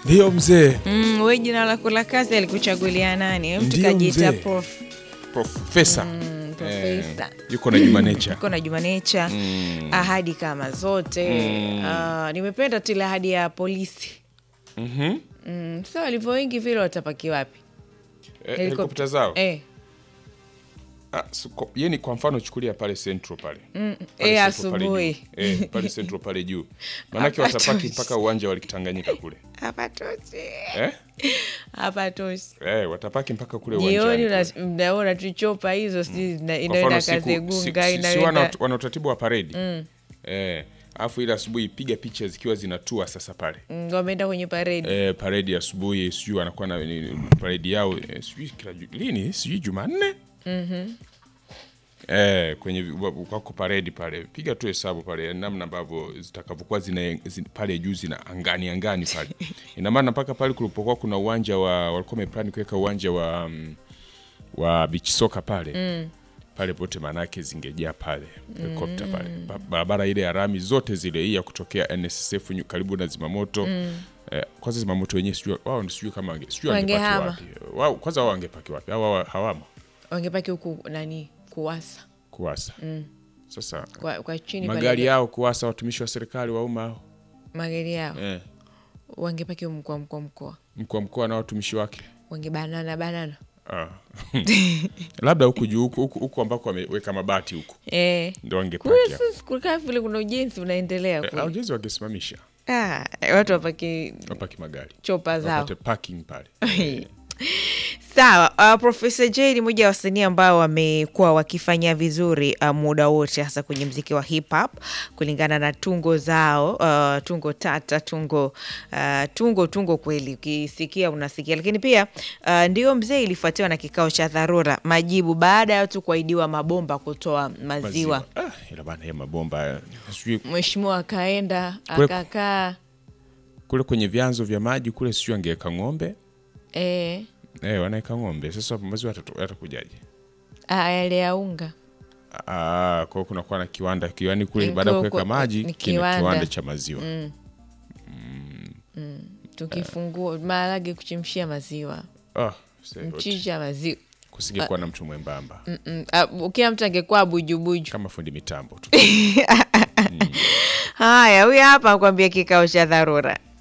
Ndiyo mzee, Mm, we jina lako la kazi alikuchagulia nani? Mtu Ndiyo, kajiita mzee. prof. profesa Mm, profesa. yuko na Juma Nature. Uko na Juma Nature. Mm. Ahadi kama zote. Mm. Ah, nimependa tu ile ahadi ya polisi. Mhm. Mm, so walivyo wengi vile watapaki wapi? Eh, helikopta zao Eh. Ah, so, ko- yani kwa mfano chukulia pale Central pale Mm, Pale eh, Central pale asubuhi. juu. eh, pale Central pale juu maanake Hapa watapaki toshi. mpaka uwanja wa Tanganyika kule Hapatoshi. eh? Hapatoshi. Eh, watapaki mpaka kule Jioni uwanjani una- kule. mnaona tuchopa hizo sijui zina- Kwa inaenda mfano siku- si- Kazegunga si- si wana inaenda wana utaratibu wa paredi eh, alafu ile asubuhi piga picha zikiwa zinatua sasa pale Mm, wameenda kwenye paredi. eh, paredi asubuhi sijui wanakuwa na ni- paredi yao eh, sijui kila ju- lini sijui Jumanne eh, kwenye vi- wa- wako paredi pale, piga tu hesabu pale namna ambavyo zitakavyokuwa zina, zina pale juu zina angani angani pale ina maana mpaka pale kulipokuwa kuna uwanja wa walikuwa wameplani kuweka uwanja wa mm, wa beach soka pale pale pote maanake zingejaa pale helikopta pale Ba- barabara ile ya rami zote zile hii ya kutokea NSSF nyu- karibu na zimamoto eh, kwanza zimamoto wenyewe sijui wao sijui kama wange- sijui wangepaki Wangehama. wapi wao kwanza wao wangepaki wapi au wao hawamo Wangepaki huku nani kuwasa kuwasa sasa kwa, kwa chini pale- magari yao kuwasa watumishi wa serikali wa umma hao magari yao eh, wangepaki mkoa mkoa mkoa mkuu wa mkoa na watumishi wake wangebanana banana ah. labda huku juu huku- huku huku ambako wameweka mabati huku eh. ndo Kule wangepaki hapo. sasa kukaa vile kuna ujenzi unaendelea Eh, kule. au jezi wangesimamisha Ah, watu wapaki wapaki magari chopa zao wapate parking pale sawa. Uh, Profesa J ni mmoja wa wasanii ambao wamekuwa wakifanya vizuri uh, muda wote hasa kwenye mziki wa hip hop kulingana na tungo zao uh, tungo tata tungo uh, tungo tungo kweli, ukisikia unasikia. Lakini pia uh, ndio mzee ilifuatiwa na kikao cha dharura majibu baada ya watu kuahidiwa mabomba kutoa maziwa, Ah, ila bana ya mabomba eh, sijui Mheshimiwa akaenda Kwe- akakaa kule kwenye vyanzo vya maji kule sijui angeweka ng'ombe eh, eh, wanaweka ng'ombe sasa maziwa yatatu- yatakujaje ah, yale ya unga Ah, kwa hiyo kunakuwa na kiwanda kiwani kule Mm, baada ya kwa- kuweka kwa- maji ni kina kiwanda. kiwanda cha maziwa tukifungua maharage kuchemshia maziwa ah, say what. mchicha maziwa kusingekuwa na mtu mwembamba Mm-mm. Ah, kila mtu angekuwa bujubuju kama fundi mitambo tu haya huyu hapa kuambia kikao cha dharura